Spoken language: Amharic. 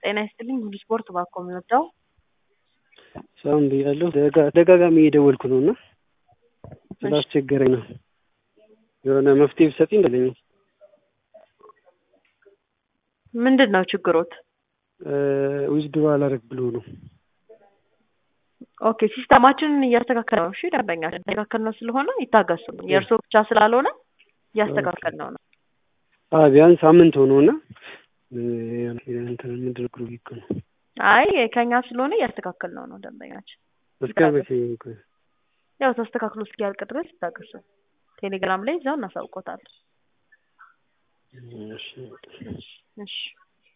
ጤና ይስጥልኝ ሁሉ ስፖርት እባክዎ የሚወጣው ሰላም ብያለሁ። ደጋጋሚ እየደወልኩ ነው እና ስላስቸገረኝ ነው። የሆነ መፍትሄ ብትሰጪኝ ደስ ይለኛል። ምንድን ነው ችግሮት? ዊዝድሮ አላረግ ብሎ ነው። ኦኬ ሲስተማችንን እያስተካከል ነው። እሺ ደንበኛ እያስተካከል ነው ስለሆነ ይታገሱ። የእርስዎ ብቻ ስላልሆነ እያስተካከል ነው ነው ቢያንስ ሳምንት ሆኖ እና እንትን ምንድን ግሩ ይክ ነው። አይ ከኛ ስለሆነ እያስተካከል ነው ነው ደንበኛችን። እስከ መቼ ያው ተስተካክሎ እስኪያልቅ ድረስ ይታገሱ። ቴሌግራም ላይ እዛው እናሳውቆታለን። እሺ እሺ